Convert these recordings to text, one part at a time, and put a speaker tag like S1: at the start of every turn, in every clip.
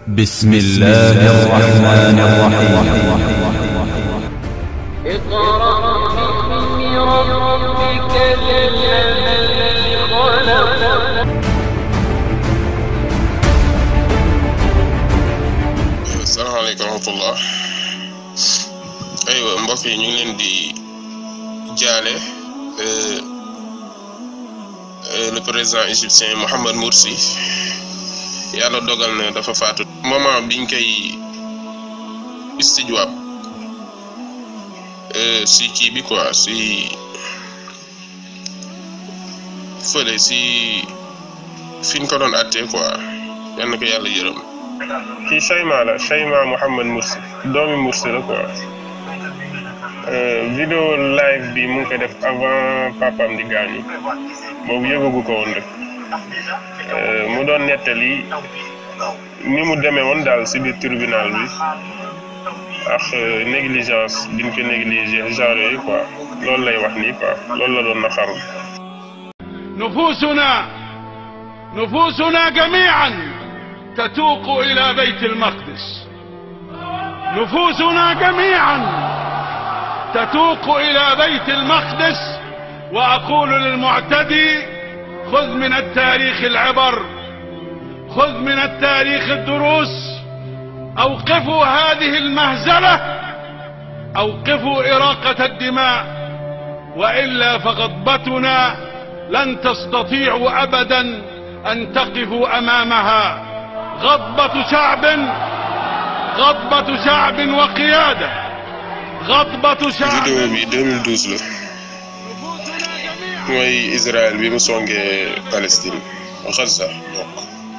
S1: بسم الله الرحمن الرحيم
S2: اقرأ باسم ربك الذي خلق
S3: salaamaaleykum wa rahmatullah aywa mbokk yi ñu ngi leen di jaale euh, euh, le président égyptien Mohamed Morsi yàlla dogal na dafa faatu moment biñ koy istijwaab euh, si kii bi quoi si fële si fiñ ko doon attee quoi yal na ko yàlla yërëm kii Chayma la Chayma Mohamed Morsi doomi Morsi la quoi vidéo live bi mu ngi ko def avant papam di gaañu boobu yëgagu ko woon rek mu doon nettali ni mu demee woon daal si biir tribunal bi ak négligence biñ ko négligé genre yooyu quoi loolu lay wax nii quoi loolu la doon naxaru
S4: نفوسنا نفوسنا جميعا تتوق الى بيت المقدس نفوسنا جميعا تتوق الى بيت المقدس واقول للمعتدي خذ من التاريخ العبر خذ من التاريخ الدروس اوقفوا هذه المهزله اوقفوا اراقه الدماء والا فغضبتنا لن تستطيعوا ابدا ان تقفوا امامها غضبة شعب غضبة شعب وقيادة غضبة شعب
S3: vidéo bi 2012 la mooy Israël bi mu songee Palestine Gaza donc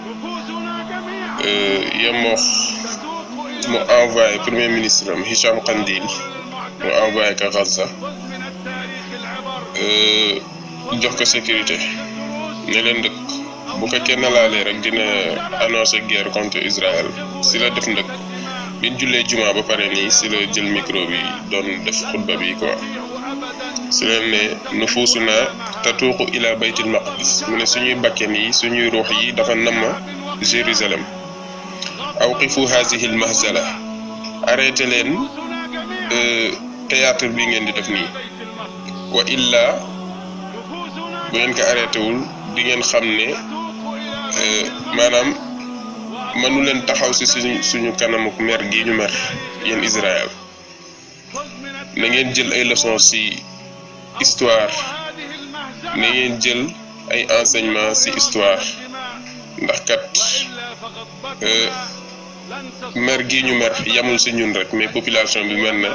S3: yemoo mu envoyé premier ministre am Hicham Kandil mu envoyé ko Gaza jox ko sécurité ne leen dëkk bu ko kenn laalee rek dina annoncé guerre contre Israël si la def ndëkk biñ jullee juma ba pare nii si la jël micro bi doon def xutba bi quoi si leen ne nufuusuna tatuuqu ila baytil maqdis mu ne suñuy bakken yi suñuy ruux yi dafa namma Jérusalem awqifu hazihi al mahzala arrêté leen théâtre bi ngeen di def nii wa illa bu ngeen ko arrêté wul di ngeen xam ne maanaam mënu leen taxaw si suñu suñu kanamuk mer gi ñu mer yéen Israël na ngeen jël ay leçons si histoire na ngeen jël ay enseignements si histoire ndax kat mer gi ñu mer yamul si ñun rek mais population bi mer na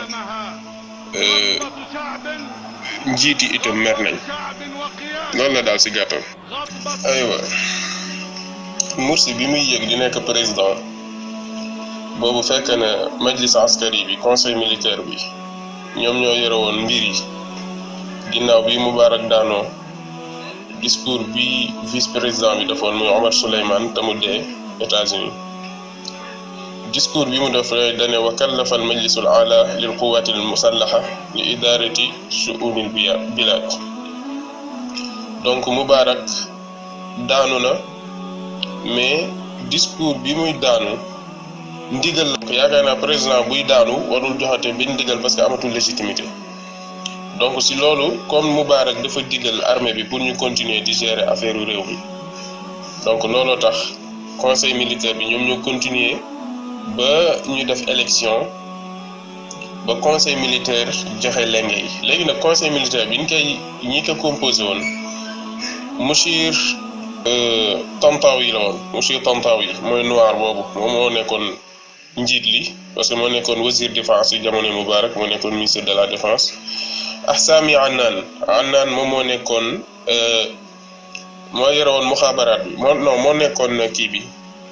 S3: njiit yi itam mer nañ loolu la daal si gàttal aywa Morsi bi muy yéeg di nekk président boobu fekk na majlis askari bi conseil militaire bi ñoom ñoo yore woon mbir yi ginnaaw bi Moubarak daanoo discours bi vice président bi defoon muy Omar Souleymane te mu dee États-Unis discours bi mu def dane wa kallafa al majlisul ala lil quwati al musallaha li idarati shu'unil bilad donc Moubarak daanu na mais discours bi muy daanu ndigal la ko yaakaar naa président buy daanu warul joxate benn ndigal parce que amatul légitimité donc si loolu comme Moubarak dafa digal armée bi pour ñu continuer di gérer affaire réew mi donc looloo tax conseil militaire bi ñoom ñoo continuer ba ñu def élection ba conseil militaire joxe lenge yi léegi nag conseil militaire bi ñu koy ñi ko composé woon Mouchir Tantawi yi la woon Mouchir Tantawi yi mooy noir boobu moom moo nekkoon njiit li parce que moo nekkoon wazir défense yi jamono Moubarak moo nekkoon ministre de la défense Ahsami Annan Annan moom moo nekkoon moo yore woon muxaabaraat bi moo non moo nekkoon kii bi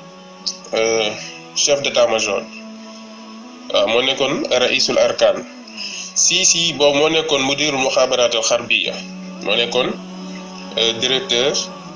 S3: chef d'état-major waaw moo nekkoon raisul arkan Sisi boobu moo nekkoon mudirul muxaabaraat al xarbiya moo nekkoon directeur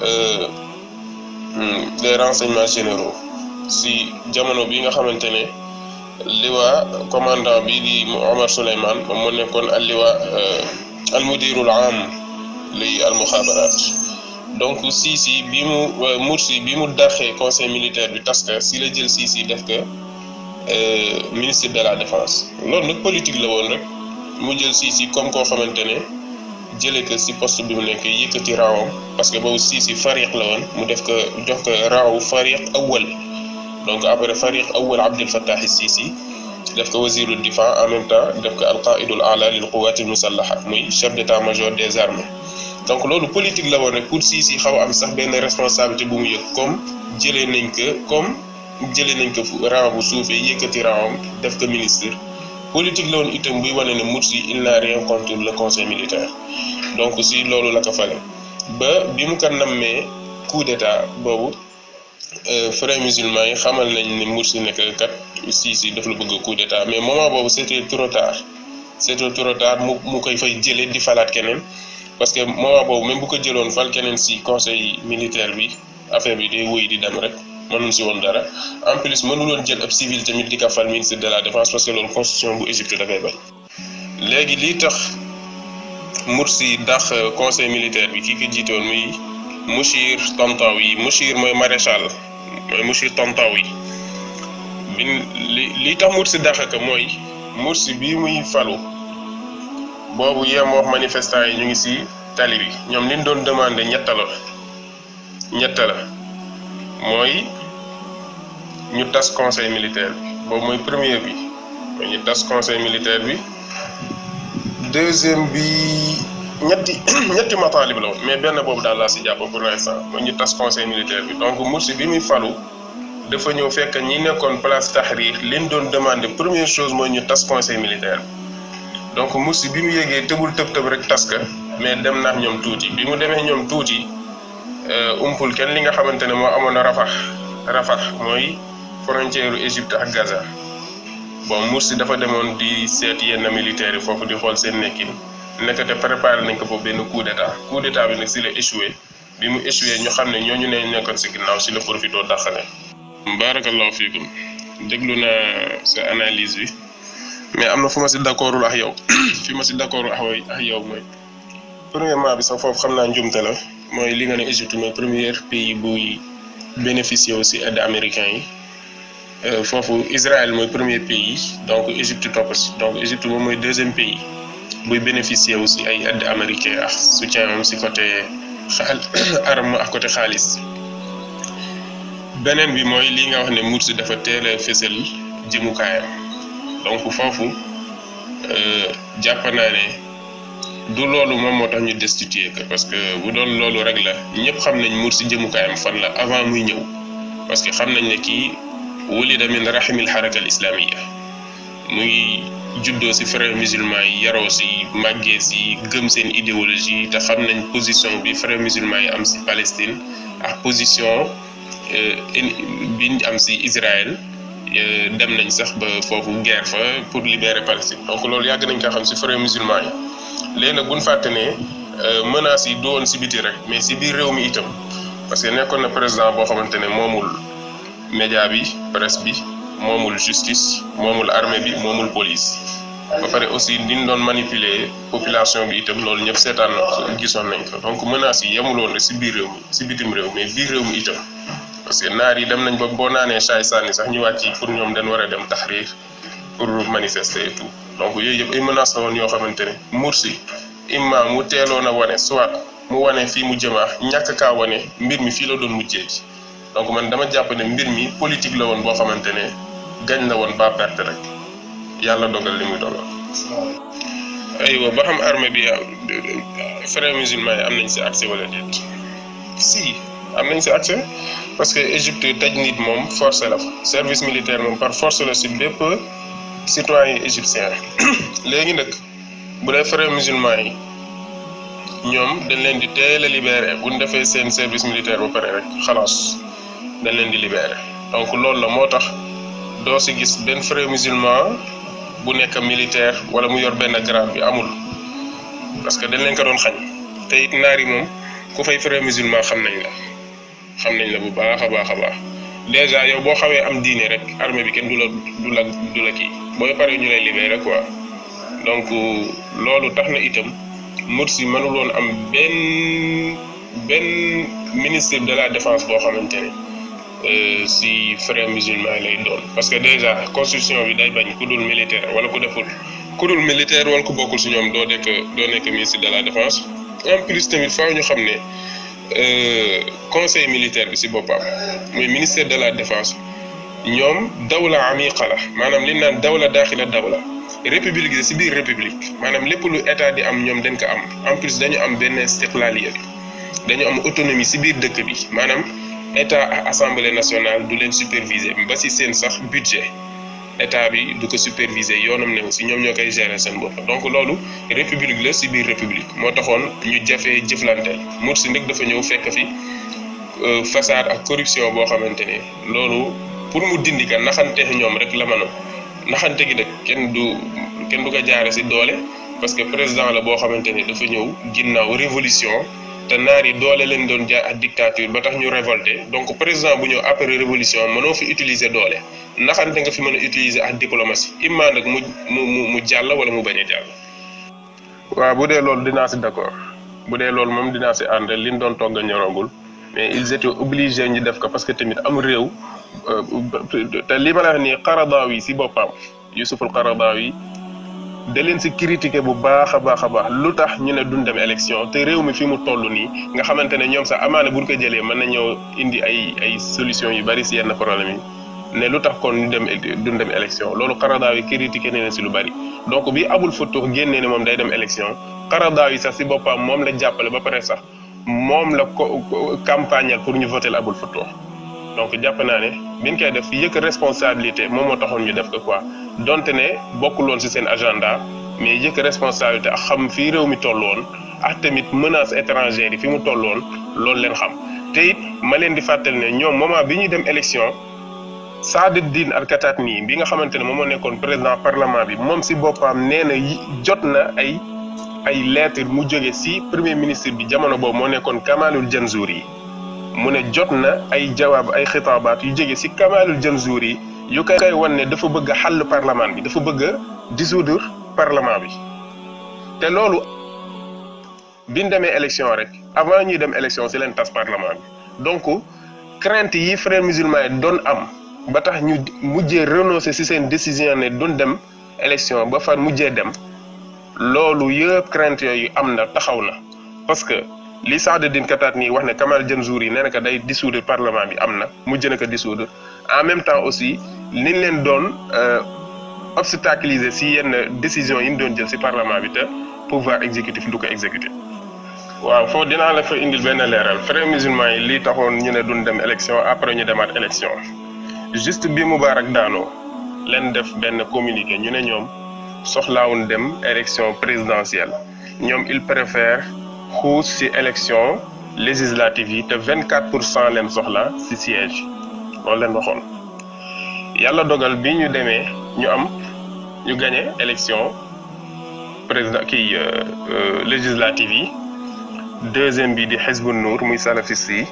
S3: des renseignements généraux si jamono bi nga xamante ne liwa commandant bi di Omar Souleymane moom moo nekkoon al liwa al mudirul am li al muxaabaraat donc Sisi bi mu Mursi bi mu daxee conseil militaire bi tas ka si la jël Sisi def ko ministre de la défense loolu nag politique la woon rek mu jël Sisi comme koo xamante ne jëlee ko si poste bi mu nekk yëkkati raawam parce que boobu Sisi fariq la woon mu def ko jox ko raawu fariq awal donc après fariq awal Abdel Fattah Sisi def ko wasiru difa en même temps def ko alqaidul ala lil quwati musallaha muy chef d'état-major des armées donc loolu politique la woon rek pour Sisi xaw am sax benn responsabilité bu mu yëg comme jëlee nañ ko comme jëlee nañ ko rang bu suufee yëkkati rangam def ko ministre politique la woon itam buy wane ne Mursi il n'a rien contre le conseil militaire donc si loolu la ko fale ba bi mu ko nammee coup d'état boobu frères musulmans yi xamal nañ ne Mursi nekk kat Sisi daf la bëgg coup d'état mais moment boobu c'était trop tard c'était trop tard mu mu koy fay jëlee di falaat keneen parce que moment boobu même bu ko jëloon fal keneen si conseil militaire bi affaire bi day wéy di dem rek mënul si woon dara en plus mënuloon jël ab civil tamit di ko fal ministre de la défense parce que loolu constitution bu Égypte dafay bañ. léegi lii tax Mursi dax conseil militaire bi kii ko jiite woon muy Mouchir Tantawi Mouchir mooy maréchal mooy Mouchir Tantawi bi li lii tax Mursi dax ko mooy Mursi bii muy falu. boobu yem wax manifestant yi ñu ngi ci tali bi ñoom liñ doon demandé ñett la ñett la mooy ñu tas conseil militaire bi boobu mooy premier bi mooy ñu tas conseil militaire bi deuxième bi ñetti ñetti mataalib la woon mais benn boobu daal laa ci jàpp pour l'instant mooy ñu tas conseil militaire bi donc Mursi bi muy falu dafa ñëw fekk ñi nekkoon place Tahrir liñ doon demandé première chose mooy ñu tas conseil militaire bi donc Mursi bi mu yéegee tëbul tëb tëb rek tas ka mais dem naax ñoom tuuti bi mu demee ñoom tuuti umpul kenn li nga xamante ne moo amoon a Rafah Rafah mooy frontière Égypte ak Gaza bon Mursi dafa demoon di seet yenn militaires yi foofu di xool seen nekkin nekkate préparé nañ ko foofu benn coup d'état coup d'état bi nag si la échoué bi mu échoué ñu xam ne ñooñu ne nekkoon si ginnaaw si la profité dàqale. barakallahu fiikum déglu naa sa analyse bi. mais am na fu ma si d'accordul ak yow fi ma si d'accordul ak yow mooy premièrement bi sax foofu xam naa njumte la mooy li nga ne Égypte mooy premier pays buy bénéficier aussi aide américain yi foofu Israël mooy premier pays donc Égypte topp si donc Égypte moom mooy deuxième pays buy bénéficier aussi ay aide américain ak soutien am si côté xaal arme ak côté xaalis beneen bi mooy li nga wax ne Mursi dafa teel a fësal jëmukaayam donc foofu jàpp naa ne du loolu moom moo tax ñu destituer que parce que bu doon loolu rek la ñëpp xam nañ Mursi jëmukaayam fan la avant muy ñëw parce que xam nañ ne kii wulida min rahimil haraka al islamiyya muy juddoo si frères musulmans yi yaroo si màggee si gëm seen idéologie te xam nañ position bi frères musulmans yi am si Palestine ak position biñ am si Israël dem nañ sax ba foofu guerre fa pour libérer Palestine donc loolu yàgg nañ ko xam ci frères musulmans yi léegi nag bu ñu fàtte ne menaces yi du woon ci biti rek mais ci biir réew mi itam parce que nekkoon na président boo xamante ne moomul média bi presse bi moomul justice moomul armée bi moomul police ba pare aussi liñ doon manipuler population bi itam loolu ñëpp seetaan na gisoon nañ ko donc menaces yi yemuloon rek ci biir réew mi ci bitim réew mais biir réew mi itam. parce que naar yi dem nañ ba boo naanee saay sànni sax ñu wàcc pour ñoom dañ war a dem Tahrir pour manifester et tout donc yooyu yëpp ay menaces la woon yoo xamante ne Mursi imma mu teeloon a wane soit mu wane fii mu jëmaa ñàkk kaa wane mbir mi fii la doon mujjee ji donc man dama jàpp ne mbir mi politique la woon boo xamante ne gañ la woon ba perte rek yàlla dogal li muy dogal. aywa ba xam armée bi frères musulmans yi am nañ si accès wala déet si am nañ si accès. parce que Égypte taj nit moom force la fa service militaire moom par force la si bépp citoyen égyptien léegi nag bu dee frères musulmans yi ñoom dañ leen di teel a libéré bu ñu defee seen service militaire ba pare rek xalaas dañ leen di libéré donc loolu la moo tax doo si gis benn frère musulman bu nekk militaire wala mu yor benn grade bi amul parce que dañ leen ko doon xañ te it naar yi moom ku fay frère musulman xam nañ la. xam nañ la bu baax a baax a baax déjà yow boo xawee am diine rek armée bi kenn du la du la du la kii booy paree ñu lay libéré quoi donc loolu tax na itam Mursi mënuloon am benn benn ministre de la défense boo xamante ne si frères musulmans lay doon parce que déjà constitution bi day bañ ku dul militaire wala ku deful ku dul militaire wala ku bokkul si ñoom doo nekk doo nekk ministre de la défense en plus tamit faaw ñu xam ne conseil militaire bi si boppam muy ministère de la défense ñoom dawla amiqa la maanaam li naan dawla daaxila dawla république si biir république maanaam lépp lu état di am ñoom dañ ko am en plus dañu am benn istiqlaaliya dañu am autonomie si biir dëkk bi maanaam état ak assemblée nationale du leen superviser ba si seen sax budget état bi du ko superviser yoonam ne si ñoom ñoo koy gérer seen bopp donc loolu république la si biir république moo taxoon ñu jafee jëflanteel Morsi nag dafa ñëw fekk fi façade ak corruption boo xamante ne loolu pour mu dindi ka naxante ñoom rek la mënoon naxante gi nag kenn du kenn du ko jaare si doole parce que président la boo xamante ne dafa ñëw ginnaaw révolution te naar yi doole leen doon jaay ak dictature ba tax ñu révolté donc président bu ñëw après révolution mënoo fi utiliser doole naxante nga fi mën a utiliser ak diplomatie imma nag mu mu mu jàll wala mu bañ a jàll. waaw bu dee loolu dinaa si d'accord bu dee loolu moom dinaa si ànd liñ doon togg a ñoragul mais ils étaient obligés ñu def ko parce que tamit am réew te li ma la wax nii Qaradaawi si boppam Yusuful Qaradaawi da leen si critiquer bu baax a baax a baax lu tax ñu ne duñ dem élection te réew mi fi mu toll nii nga xamante ne ñoom sax amaana buñ ko jëlee mën nañoo indi ay ay solutions yu bari si yenn problème yi ne lu tax kon ñu dem duñ dem élection loolu Qaradaawi critiquer ne si lu bari donc bi Abul Futuh génnee ne moom day dem élection Qaradaawi sax si boppam moom la jàppale ba pare sax moom la ko campagnal pour ñu voter Abul Futuh donc jàpp naa ne biñ koy def yëkk responsabilité moom moo taxoon ñu def ko quoi donte ne bokkuloon ci seen agenda mais yëkk responsabilité ak xam fii réew mi tolloon ak tamit menace étrangère yi fi mu tolloon loolu leen xam te it ma leen di fàttali ne ñoom moment bi ñuy dem élection Saadetdine Al-Kataani bi nga xamante ne moom moo nekkoon président parlement bi moom ci boppam nee na jot na ay ay lettre mu jóge ci premier ministre bi jamono boobu moo nekkoon Kamalul Janzuri mu ne jot na ay jawaab ay xitaabaat yu jóge ci Kamalul Janzuri yu koy koy wan ne dafa bëgg a xàll parlement bi dafa bëgg a dissoudre parlement bi te loolu biñ demee élection rek avant ñuy dem élection ci leen tas parlement bi donc crainte yi frères musulmans yi doon am ba tax ñu mujjee renoncer ci seen décision ne duñ dem élection ba fa mujjee dem loolu yëpp crainte yooyu am na taxaw na parce que li Saadetdine Kataani wax ne Kamal Janzuri nee na ko day dissoudre parlement bi am na mujj na ko dissoudre en même temps aussi liñ leen doon obstaculiser ci yenn décision yi ñu doon jël ci parlement bi te pouvoir exécutif du ko exécuter. waaw foofu dinaa la fa indil benn leeral frères musulmans yi lii taxoon ñu ne duñ dem élection après ñu demaat élection juste bi Moubarak daanoo leen def benn communiqué ñu ne ñoom soxlaawuñ dem élection présidentielle ñoom il préfère xuus ci élection législative yi te 24 pour cent leen soxla ci siège loolu leen waxoon yàlla dogal bi ñu demee ñu am ñu gagné élection président kii législative yi deuxième bi di Hizbun Nour muy salafiste yi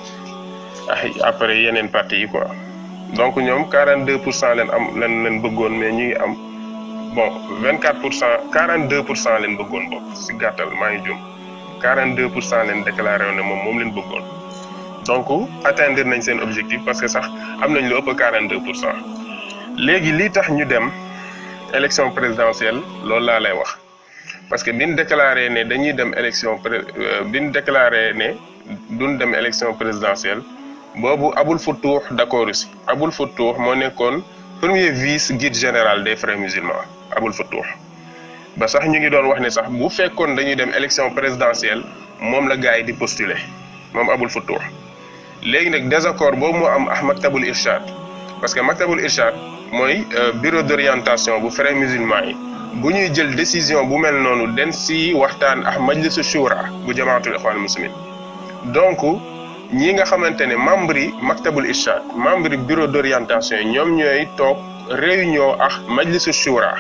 S3: ay après yeneen parti yi quoi donc ñoom 42 pour cent leen am leen leen bëggoon mais ñu ngi am bon 24 pour cent 42 pour cent leen bëggoon bokk ci gàttal maa ngi jum 42 pour cent leen déclaré woon ne moom moom leen bëggoon donc atteindre nañ seen objectif parce que sax am nañ lu ëpp 42 pour cent léegi lii tax ñu dem élection présidentielle loolu laa lay wax parce que biñ déclaré ne dañuy dem élection pré biñ déclaré ne duñ dem élection présidentielle boobu Abul Futuh d'accord si Abul Futuh moo nekkoon premier vice guide général des frères musulmans Abul Futuh ba sax ñu ngi doon wax ne sax bu fekkoon dañuy dem élection présidentielle moom la gars yi di postuler moom Abul Futuh léegi nag désaccord boobu moo am ak Maktabul Irshad parce que Maktabul Irshad mooy bureau d'orientation bu frères musulmans yi bu ñuy jël décision bu mel noonu den si waxtaan ak majlisu shura bu jamaatul ikhwan muslimin donc ñi nga xamante ne membre yi Maktabul Irshad membre yi bureau d'orientation yi ñoom ñooy toog réunion ak majlisu shura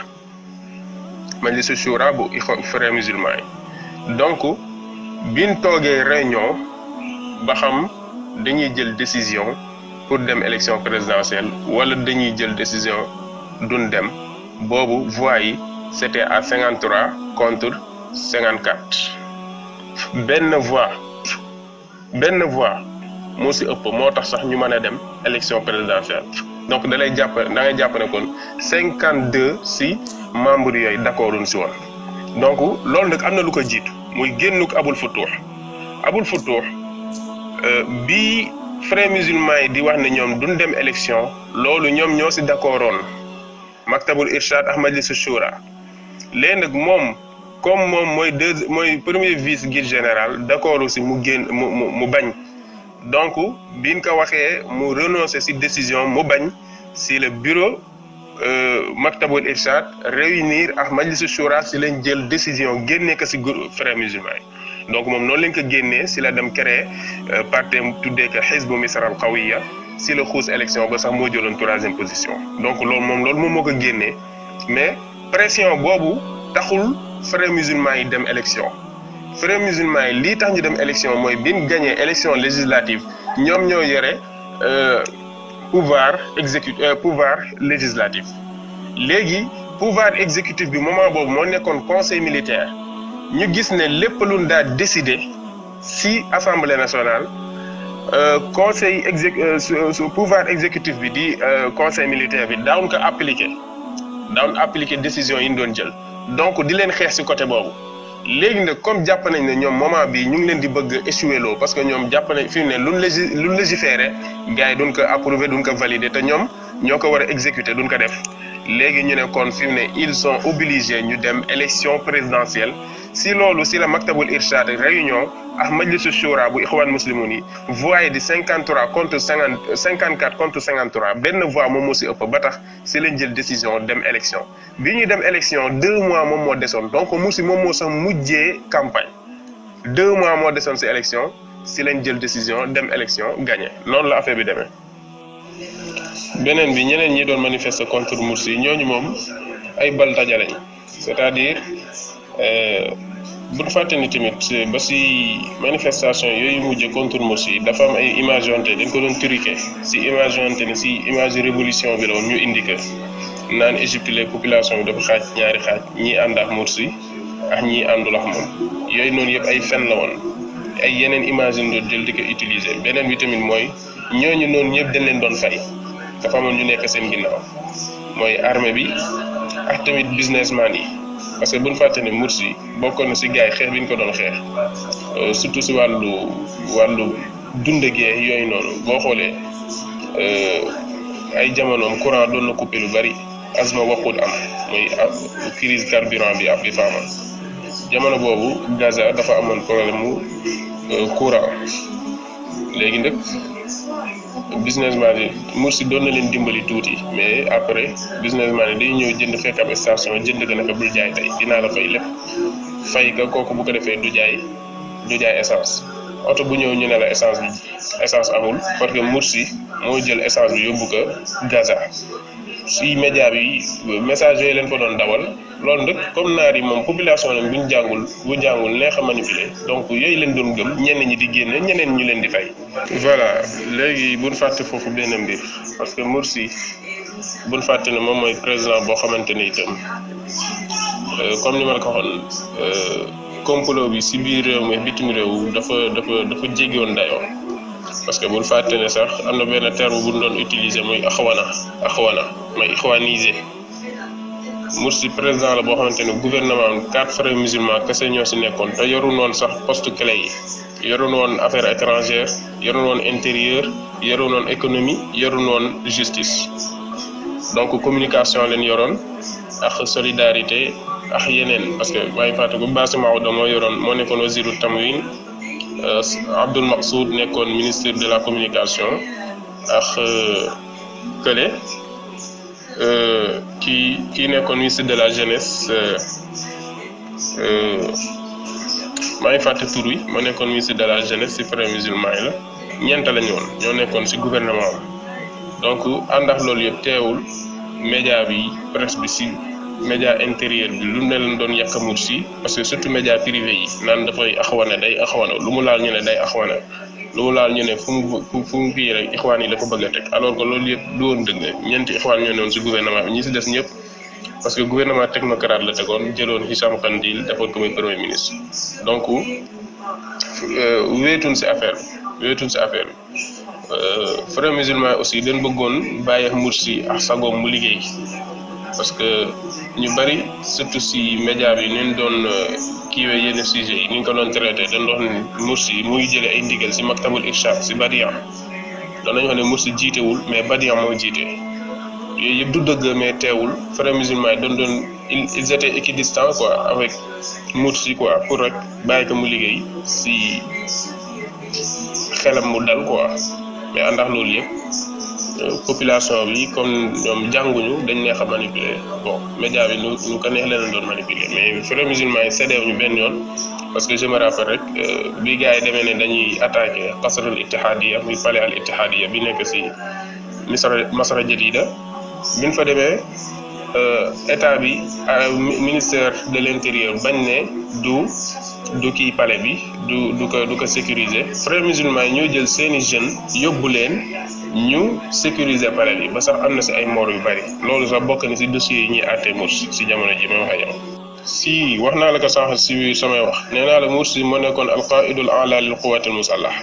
S3: majlisu shura bu frères musulmans yi donc biñ toogee réunion ba xam dañuy jël décision pour dem élection présidentielle wala dañuy jël décision duñ dem boobu voix yi c'était à 53 contre 54 benn voix benn voix moo si ëpp moo tax sax ñu mën a dem élection présidentielle donc da lay jàpp da ngay jàpp ne kon cinquante deux si membres yooyu d'accord si woon donc loolu nag am na lu ko jiitu muy génnuk Abul Futuh Abul Futuh bi frères musulmans yi di wax ne ñoom duñ dem élection loolu ñoom ñoo si d'accordoon maktabul irshad ak majlisu shura léegi nag moom comme moom mooy deux mooy premier vice guide général d'accord aussi mu génn mu mu mu bañ donc biñ ko waxee mu renoncer ci décision mu bañ ci le bureau maktabul irshad réunir ak majlisu shura ci lañ jël décision génnee ko ci groupe frères musulmans yi donc moom noonu lañ ko génnee ci la dem créer parti tuddee ko xisbu misra al qawiya ci la xuus élection ba sax moo jëloon troisième position donc loolu moom loolu moom moo ko génnee mais pression boobu taxul frères musulmans yi dem élection frères musulmans yi lii tax ñu dem élection mooy biñ gagné élection législative ñoom ñoo yore pouvoir exécu pouvoir législatif léegi pouvoir exécutif bi moment boobu moo nekkoon conseil militaire ñu gis ne lépp luñ daa décider ci assemblée nationale conseil exé pouvoir exécutif bi di conseil militaire bi daawuñ ko appliquer daawuñ appliquer décision yi ñu doon jël donc di leen xeex ci côté boobu léegi nag comme jàpp nañ ne ñoom moment bi ñu ngi leen di bëgg échouer loo parce que ñoom jàpp nañ fi mu ne luñ légi luñ légiféré gars yi duñ ko approuver duñ ko valider te ñoom ñoo ko war a exécuter duñ ko def léegi ñu ne kon fi mu ne ils sont obligés ñu dem élection présidentielle si loolu si la maktabul irshad réunion ak majlisu shura bu ixwaan muslimun yi voix yi di 53 contre 50 54 contre 53 benn voix moom moo si ëpp ba tax si lañ jël décision dem élection bi ñuy dem élection deux mois moom moo desoon donc mu si moom moo sax mujjee campagne deux mois moo desoon si élection si lañ jël décision dem élection gagné noonu la affaire bi demee. beneen bi ñeneen ñi doon manifester contre Mursi ñooñu moom ay bal taja lañ c'est-à-dire. bu ñu fàtte ni tamit ba si manifestation yooyu mujj contre Mursi dafa am ay image yonte dañ ko doon truqué si image yonte ni si image révolution bi la woon ñu indiqué naan Égypte les population bi dafa xaaj ñaari xaaj ñii ànd ak Mursi ak ñii àndul ak moom yooyu noonu yëpp ay fen la woon ay yeneen image yi doon jël di ko utiliser beneen bi tamit mooy ñooñu noonu ñëpp dañ leen doon fay dafa amoon ñu nekk seen ginnaaw mooy armée bi ak tamit businessman yi. parce que bu ñu fàtte ne Mursi bokkoon na si gars yi xeex bi ñu ko doon xeex surtout si wàllu wàllu dundegee yooyu noonu boo xoolee ay jamonoom courant doon na coupé lu bari asma waxul am mooy crise carburant bi ab bi fa amoon jamono boobu Gaza dafa amoon problème mu courant léegi nag businessman yi Mursi doon na leen dimbali tuuti mais après businessman yi day ñëw jënd fekk ab station jënd ko naka bul jaay tey dinaa la fay lépp fay ka kooku bu ko defee du jaay du jaay essence oto bu ñëw ñu ne la essence bi essence amul parce que Mursi moo jël essence bi yóbbu ko Gaza si média bi message yooyu leen ko doon dawal loolu nag comme naar yi moom population lañ bu ñu jàngul bu jàngul neex a manipuler donc yooyu leen doon gëm ñenn ñi di génne ñeneen ñu leen di fay. voilà léegi buñ fàtte foofu benn mbir parce que Mursi buñ fàtte ne moom mooy président boo xamante ne itam comme ni ma la ko waxoon complot bi si biir réew mi bitim réew dafa dafa dafa jéggiwoon dayoo. parce que bul fàtte ne sax am na benn terme bu ñu doon utiliser muy axwana axwana mooy ixwanisé Mursi président la boo xamante ne gouvernement am quatre frères musulmans kese ñoo si nekkoon te yorun woon sax poste clé yi yorun woon affaire étrangère yorun woon intérieur yorun woon économie yorun woon justice donc communication leen yoroon ak solidarité ak yeneen parce que maa ngi fàtte bu Baasi Maodo moo yoroon moo nekkoon wasiru tamwin Abdoul Maqsoud nekkoon ministre de la communication ak kële kii kii nekkoon ministre de la jeunesse maa ngi fàtte tur wi moo nekkoon ministre de la jeunesse ci frères musulmans yi la ñeent la ñu woon ñoo nekkoon ci gouvernement am donc ànd ak loolu yëpp teewul média bi presse bi ci média intérieur bi lu ne leen doon yàq Mursi parce que surtout média privé yi naan dafay axwana day axwana lu mu laal ñu ne day axwana lu mu laal ñu ne fu mu fu mu kii rek ixwaan yi la ko bëgg a teg alors que loolu yëpp du woon dëgg ñeenti ixwaan ñoo newoon si gouvernement bi ñi si des ñëpp parce que gouvernement technocrate la tegoon jëloon Hicham Kandil defoon ko muy premier ministre donc wéetun si affaire bi wéetuñ si affaire bi frères musulmans aussi dañ bëggoon bàyyi Mursi ak sagoom mu liggéey parce que ñu bari surtout si média bi ni ñu doon kiiwee yenn sujets yi ni ñu ko doon traité dañ doon ne Mursi muy jëlee ay ndigal si maktabul irshad si Badian doon nañu wax ne Mursi jiitewul mais Badian moo jiite yooyu yëpp du dëgg mais teewul frères musulmans yi doon doon ils étaient équidistants quoi avec Mursi quoi pour rek bàyyi ko mu liggéey si xelam mu dal quoi mais àndax loolu yëpp population bi comme ñoom jànguñu dañ neex a manipuler bon média bi nu nu ko neex leen doon manipuler mais frères musulmans yi séddeew ñu benn yoon parce que je me rappelle rek bi gars yi demee ne dañuy attaqué qasrul ittihadiya muy palais al ittihadiya bi nekk si misra masra jadida biñ fa demee état bi ministère de l'intérieur bañ ne du du kii palais bi du du ko du ko sécuriser frères musulmans yi ñoo jël seeni jeunes yóbbu leen ñu sécuriser palais bi ba sax am na si ay mort yu bari loolu sax bokk na si dossiers yi ñuy àtte Mursi si jamono ji may wax ak yow si wax naa la ko sànq si samay wax nee naa la Mursi moo nekkoon alqaidul ala lil quwati al musallaha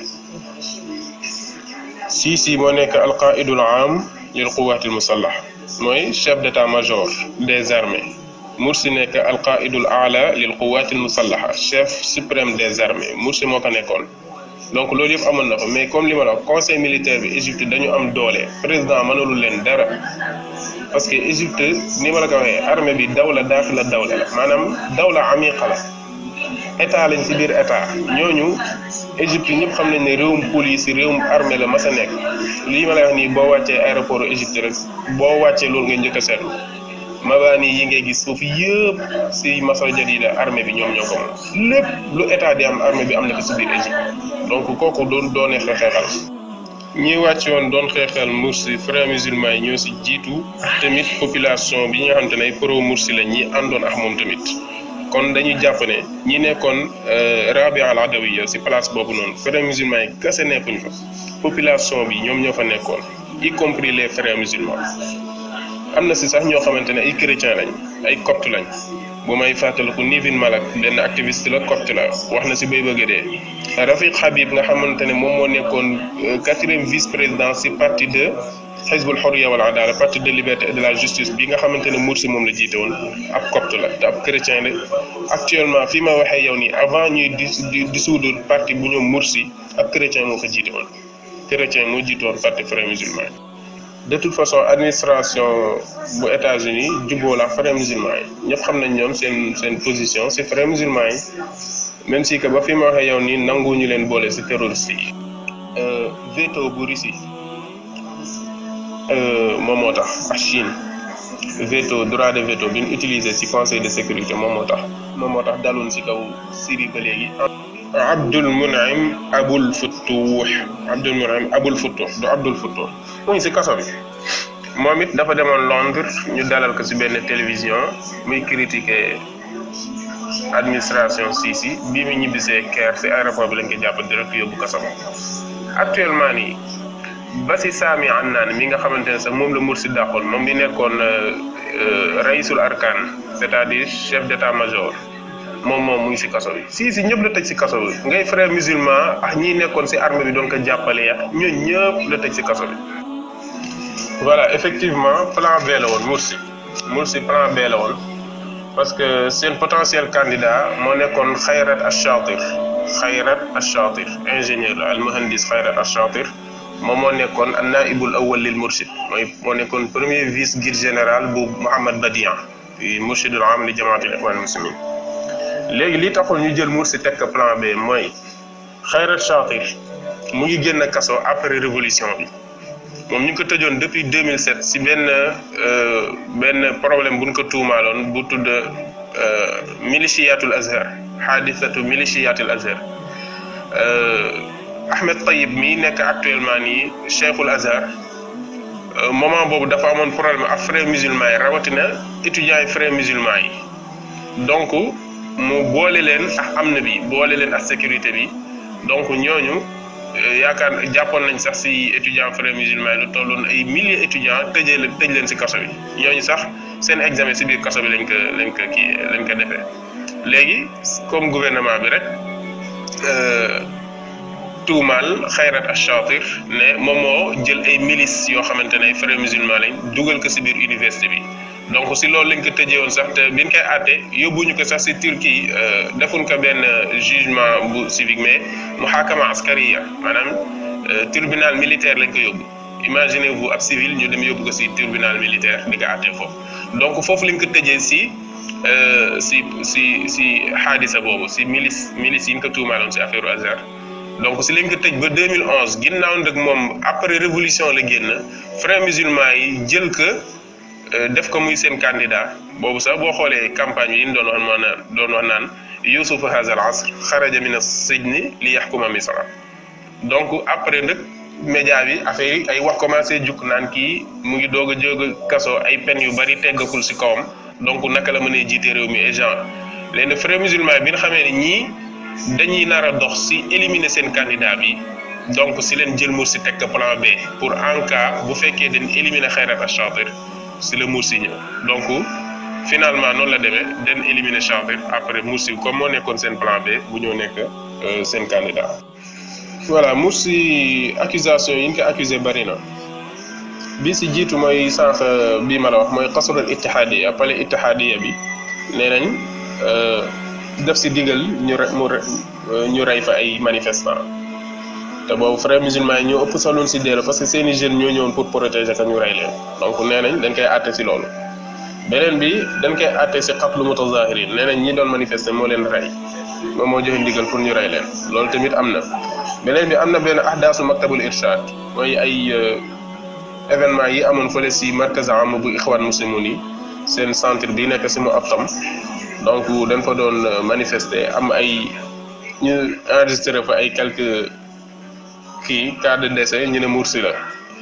S3: si si moo nekk alqaidul am lil quwati al musallaha mooy chef d'état major des armées Mursi nekk alqaidul ala lil quwati al musallaha chef suprême des armées Mursi moo ko nekkoon donc loolu yëpp amoon na ko mais comme li ma la wax conseil militaire bi Égypte dañu am doole président mënalul leen dara parce que Égypte ni ma la ko waxee armée bi dawla daaxila dawla la maanaam dawla amiqa la état lañ ci biir état ñooñu Égypte ñëpp xam nañ ne réewum police réewum armée la mas a nekk lii ma lay wax nii boo wàccee aéroport Égypte rek boo wàccee loolu nga njëkk a seetlu mabaani yi ngay gis foofu yëpp si Masra Jadida armée bi ñoom ñoo ko moom lépp lu état di am armée bi am na ko si biir Égypte donc kooku doon doonee xeexal ñi wàcc woon doon xeexal Mursi frères musulmans yi ñoo si jiitu tamit population bi nga xam te ne pro Mursi la ñi àndoon ak moom tamit kon dañuy jàpp ne ñi nekkoon Rabia al Adawiya si place boobu noonu frères musulmans yi kese nekkuñ fa population bi ñoom ñoo fa nekkoon y compris les frères musulmans am na si sax ñoo xamante ne ay chrétien lañ ay copte lañ bu may fàttaliku Nivin Malak benn activiste la copte la wax na si bay bëgg dee Rafiq Habib nga xamante ne moom moo nekkoon quatrième vice président si parti de Hizbul Hurriya wal Adala parti de liberté et de la justice bi nga xamante ne Mursi moom la jiite woon ab copte la te ab chrétien la actuellement fii ma waxee yow nii avant ñuy di dissoudre parti bu ñoom Mursi ab chrétien moo ko jiite woon chrétien moo jiite woon parti frères musulmans de toute façon administration bu États-Unis jubboo la frères musulmans yi ñëpp xam nañ ñoom seen seen position si frères musulmans yi même si que ba fi ma waxee yow nii nanguwuñu leen boole si terroriste yi. veto bu Russie moom moo tax ak Chine veto droit de veto bi ñu utilisé si conseil de sécurité moom moo tax moom moo tax daloon si kaw Syrie ba léegi. Abdul Munaim Abul Futtuh Abdul Munaim Abul Futtuh du Abdul Futtuh mu ngi si kaso bi moom it dafa demoon Londres ñu dalal ko si benn télévision muy critiquer administration Sisi bii mu ñibbisee Caire si aéroport bi lañ ko jàpp direct yóbbu kaso actuellement nii ba si Sami Annaan mi nga xamante ne sax moom la Mursi dàqoon moom mi nekkoon raisul arkan c'est-à-dire chef d'état-major moom moom mu ngi si kaso bi si si ñëpp la tëj si kaso bi ngay frère musulman ak ñi nekkoon si armée bi doon ko jàppale ya ñoo ñëpp la tëj si kaso bi voilà effectivement plan B la woon Mursi Mursi plan B la woon parce que seen potentiel candidat moo nekkoon Khayrat Ash-Shatir Khayrat Ash-Shatir ingénieur la al muhandis Khayrat Ash-Shatir moom moo nekkoon an naibul awwal lil mursid mooy moo nekkoon premier vice guide général bu Mohammad Badian murshidul am li jamaatul ikhwan muslimin léegi li taxul ñu jël Mursi teg ko plan B mooy Khayrat Shatir mu ngi génn kaso après révolution bi moom ñu ngi ko tëjoon depuis 2007 si benn benn problème bu ñu ko tuumaaloon bu tudd miliciyatul azhar xaadisatu miliciyatul azhar Ahmed Tayyib mi nekk actuellement nii cheikhul azhar moment boobu dafa amoon problème ak frères musulmans yi rawatina étudiants yi frères musulmans yi donc mu boole leen ak am na bi boole leen ak sécurité bi donc ñooñu yaakaar jàppoon nañ sax si étudiants frères musulmans yi lu tolloon ay milliers étudiants tëjee leen tëj leen si kaso bi ñooñu sax seen examen si biir kaso bi lañ ko lañ ko kii lañ ko defee léegi comme gouvernement bi rek tuumaal Xayrat Achatir ne moom moo jël ay milices yoo xamante ne ay frères musulmans lañ dugal ko si biir université bi donc si loolu lañ ko tëjee woon sax te biñ koy àtte yóbbuñu ko sax si Turquie defuñ ko benn jugement bu civique mais muhakama askariya maanaam tribunal militaire lañ ko yóbbu imaginez-vous ab civil ñu dem yóbbu ko si tribunal militaire di ko àtte foofu donc foofu lañ ko tëjee si si si si xaadisa boobu si milice milice yi ñu ko tuumaaloon si affaire Azhar donc si lañ ko tëj ba 2011 ginnaaw nag moom après révolution la génn frères musulmans yi jël ko def ko muy seen candidat boobu sax boo xoolee campagne yi ñu doon wax naan doon wax naan Youssouf haza al asr xaraja min as-sijni li yaxkuma misra donc après nag média bi affaire yi ay wax commencé juk naan kii mu ngi doog a jóg a kaso ay peine yu bari teggakul si kawam donc naka la mënee jiite réew mi et genre léegi frères musulmans bi nga xamee ne ñii dañuy nar a dox si éliminer seen candidat bi donc si leen jël Mursi teg ko plan B pour en cas bu fekkee dañ éliminer Xayrat Achatir si la Mursi ñëw donc finalement noonu la demee dañ éliminer Chatir après Mursi comme moo nekkoon seen plan B bu ñëw nekk seen candidat. voilà Mursi accusation yi ñu ko accusé bari na bi si jiitu mooy sànq bii ma la wax mooy xasrul ittihaadiya palais ittihaadiya bi nee nañ def si digal ñu re mu ñu rey fa ay manifestants te boobu frères musulmans yi ñoo ëpp saloon si dee parce que seeni jeunes ñoo ñëwoon pour protéger ka ñu rey leen donc nee nañ dañ koy àtte si loolu beneen bi dañ koy àtte si xatlu mutazahirin nee nañ ñi doon manifester moo leen rey moom moo joxe ndigal pour ñu rey leen loolu tamit am na beneen bi am na benn ahdaasu maktabul irshad mooy ay événement yi amoon fële si markaz am bu ixwaan muslimun yi seen centre bi nekk si mu ab tam donc dañ fa doon manifester am ay ñu enregistré fa ay quelques kii cas de décès ñu ne Mursi la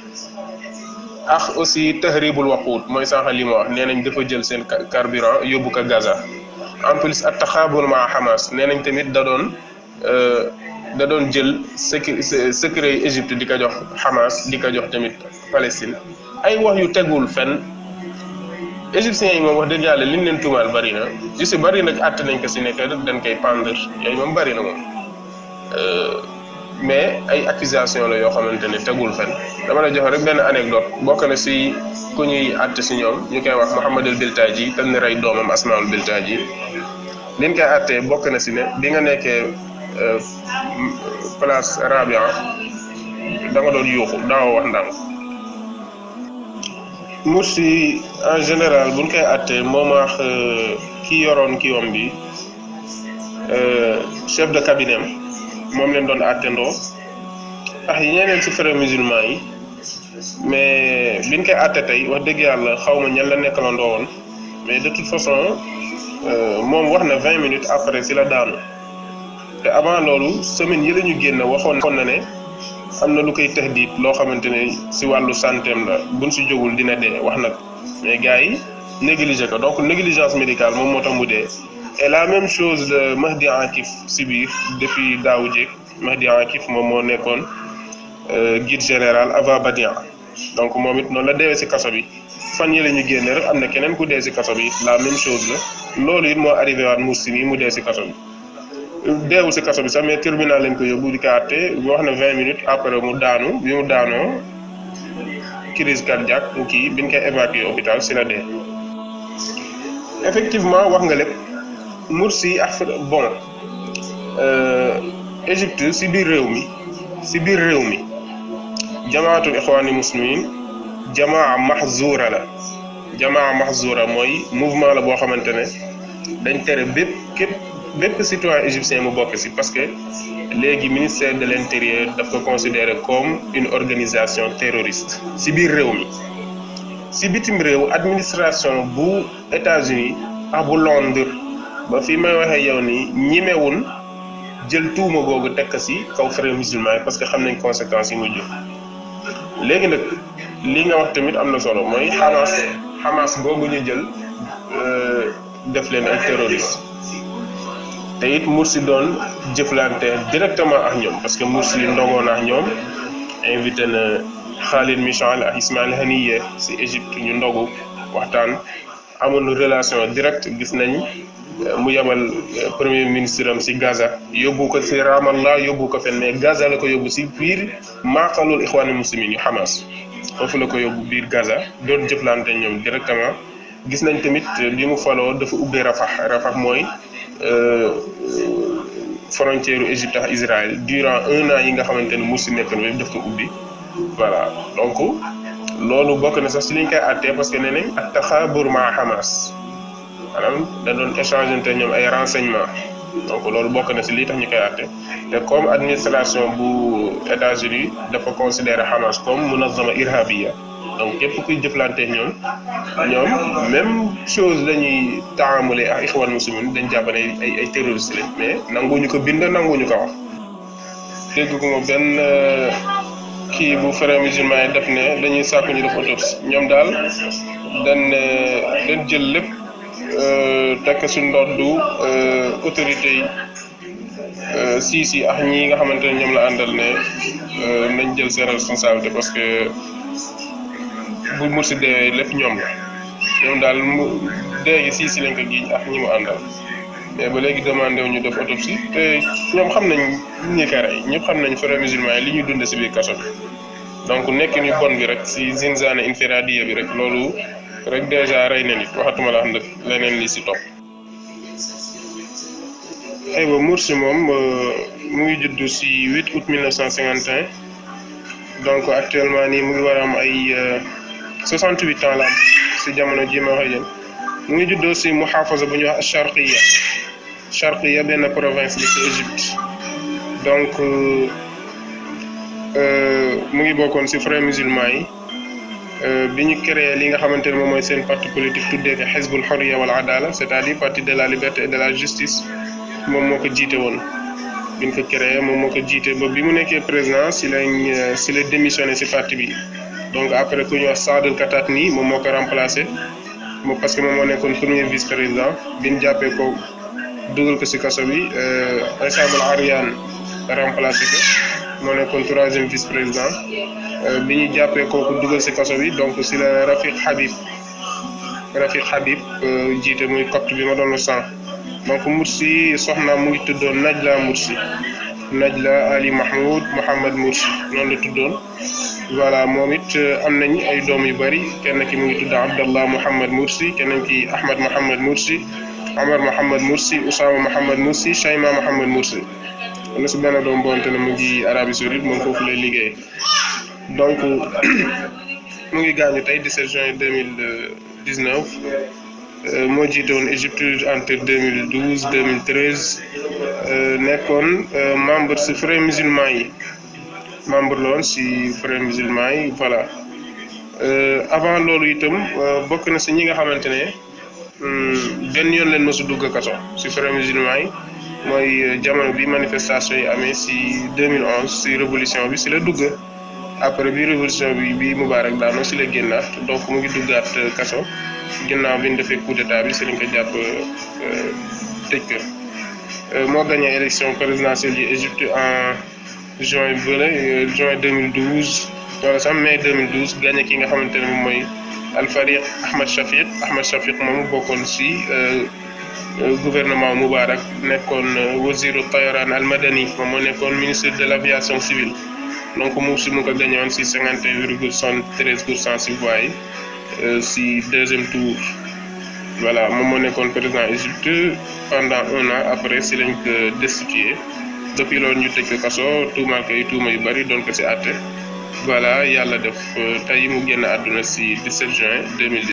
S3: ak aussi tahribul waqut mooy sànq li ma wax nee nañ dafa jël seen carburant yóbbu ko Gaza en plus ak taxaabul ma Hamas nee nañ tamit da doon da doon jël secret secret yi Égypte di ko jox Hamas di ko jox tamit Palestine ay wax yu tegul fenn égyptiens yi moom wax dëgg yàlla liñ leen tuumaal bari na ju si bari nag àtt nañ ko si nekk dañ koy pendre yooyu moom bari na moom mais ay accusation la yoo xamante ne tegul fenn dama la jox rek benn anecdote bokk na si ku ñuy àtt si ñoom ñu koy wax Mohammed el Biltaji tam ne rey doomam Asmaul Biltaji liñ koy àttee bokk na si ne bi nga nekkee place Rabia da nga doon yuuxu daaw wax ndànk Mursi en général buñ koy àttee moom wax ki yoroon ki wam bi chef de cabinet moom leen doon àttendoo ak ñeneen ci frères musulmans yi mais biñ koy àtte tey wax dëgg yàlla xaw ma ñan la nekkalandoo woon mais de toute façon moom wax na vingt minutes après si la daanu te avant loolu semaine yi la ñu génn waxoon na ne am na lu koy tahdid loo xamante ne si wàllu santeem la buñ si jógul dina dee wax nag mais gars yi négligé ko donc négligence médicale moom moo tax mu dee et la même chose de Mahdi Akif si biir depuis daawu jéeg Mahdi Akif moom moo nekkoon guide général Ava Badian donc moom it noonu la deewee si kaso bi fan yi la ñu génne rek am na keneen ku dee si kaso bi la même chose la loolu it moo arrivé waat Mursi nii mu dee si kaso bi deewul si kaso bi sax mais tribunal lañ ko yóbbu di ko àtte wax na vingt minutes après mu daanu bi mu daanoo crise cardiaque kii biñ koy évacuer hôpital si la dee effectivement wax nga lépp Mursi ak bon Égypte si biir réew mi si biir réew mi jamaatul ixwaani muslimin jamaa mahzura la jamaa mahzura mooy mouvement la boo xamante ne dañ tere bépp képp bépp citoyen égyptien mu bokk si parce que léegi ministère de l'intérieur daf ko considéré comme une organisation terroriste si biir réew mi si bitim réew administration bu États-Unis ak bu Londres ba fi may waxee yow nii ñimewun jël tuuma googu tekk si kaw frères musulmans yi parce que xam nañ conséquences yi mu jur léegi nag li nga wax tamit am na solo mooy Hamas Hamas googu ñu jël def leen ay terroristes te it Mursi doon jëflante directement ak ñoom parce que Mursi ndogoon ak ñoom invité na Khalid Michal ak Ismail Haniyeh si Égypte ñu ndogu waxtaan amoon relation directe gis nañ mu yabal premier ministre am si Gaza yóbbu ko si Ramallah yóbbu ko fenn mais Gaza la ko yóbbu si biir maaqalul ixwaanul muslimin yu Hamas foofu la ko yóbbu biir Gaza doon jëflante ñoom directement gis nañ tamit bi mu faloo dafa ubbee Rafah Rafah mooy frontière u Égypte ak Israël durant un an yi nga xamante ne Mursi nekk na daf ko ubbi voilà donc loolu bokk na sax si liñ koy àttee parce que nee nañ ak taxaabur ma Hamas maanaam da doon échanger te ñoom ay renseignements donc loolu bokk na si lii tax ñu koy àtte te comme administration bu États-Unis dafa considérer Hamas comme munazama irhabiya donc képp kuy jëflante ñoom ñoom même chose lañuy taamule ak ixwan muslimin dañ jàpp ne ay ay terroriste lañ mais nanguñu ko bind nanguñu ko wax dégg ko ma benn kii bu frère musulman yi def ne dañuy sàkku ñu def autopsie ñoom daal dañ dañ jël lépp tekk su ndoddu autorité yi si si ak ñi nga xamante ne ñoom la àndal ne nañ jël seen responsabilité parce que bu Mursi deewee lépp ñoom la ñoom daal mu dee gi si si lañ ko giiñ ak ñi mu àndal mais ba léegi demandé wu ñu def autopsie te ñoom xam nañ ñi ko rey ñëpp xam nañ frères musulmans yi li ñu dund si biir kaso bi donc nekk ni bon bi rek si zinzane infiradiya bi rek loolu rek dèjà rey na nit waxatuma la xam leneen li si topp. aywa Mursi moom mu ngi judd si 8 août 1951 donc actuellement nii mu ngi war a am ay 68 ans la am si jamono ji ma waxee jëm mu ngi juddoo si muhafaza bu ñuy wax Charqiya Charqiya benn province bi ci Égypte donc mu ngi bokkoon si frères musulmans yi bi ñu créé li nga xamante ne moom mooy seen parti politique tuddee ko Hizbul Hurriya wal Adala c'est-à-dire parti de la liberté et de la justice moom moo ko jiite woon bi ñu ko créé moom moo ko jiite ba bi mu nekkee président si lañ si la démissionné si parti bi donc après ku ñu wax Saadul Katatni moom moo ko remplacé moom parce que moom moo nekkoon premier vice président bi ñu jàppee ko dugal ko si kaso bi Isam al Aryan remplacé ko moo nekkoon troisième vice président bi ñu jàppee kooku dugal si kaso bi donc si la Rafiq Habib Rafiq Habib jiite muy copte bi ma doon sànq donc Mursi soxna mu ngi tuddoon Najla Mursi Najla Ali Mahmoud Mohamed Mursi noonu la tuddoon voilà moom it am nañ ay doom yu bari kenn ki mu ngi tudd Abdallah Mohamed Mursi keneen ki Ahmed Mohamed Mursi Omar Mohamed Mursi Oussama Mohamed Mursi Chayma Mohamed Mursi am na si benn doom bonte ne mu ngi Arabie Saoudite moom foofu lay liggéey donc mu ngi gaañu tey 17 juin 2019 moo jiite woon Égypte entre 2012 2013 nekkoon membre si frères musulmans yi membre la woon si frères musulmans yi voilà avant loolu itam bokk na si ñi nga xamante ne benn yoon leen mësu dugg kaso si frères musulmans yi mooy jamono bi manifestation yi amee si 2011 si révolution bi si la dugg après bi révolution bi bi Moubarak daanoo si la génnaat donc mu ngi duggaat kaso ginnaaw bi ñu defee coup d'état bi si lañ ko jàpp tëj ko moo gagné élection présidentielle yi Égypte en juin bële juin 2012 wala sax mai 2012 gagné ki nga xamante ne moom mooy Al-Fariq Ahmed Shafiq Ahmed Shafiq moomu bokkoon si gouvernement Moubarak nekkoon waziru tayaran al madani moom moo nekkoon ministre de l'aviation civile donc mu si mu ko gagné woon si cinquante et un virgule soixante-treize pour cent si voix yi si deuxième tour voilà moom moo nekkoon président Égypte pendant un an après si lañ ko destitué depuis loolu ñu tëj ko kaso tuumaal ko ay tuuma yu bari doon ko si àtte voilà yàlla def tey mu génn àdduna si 17 juin 2010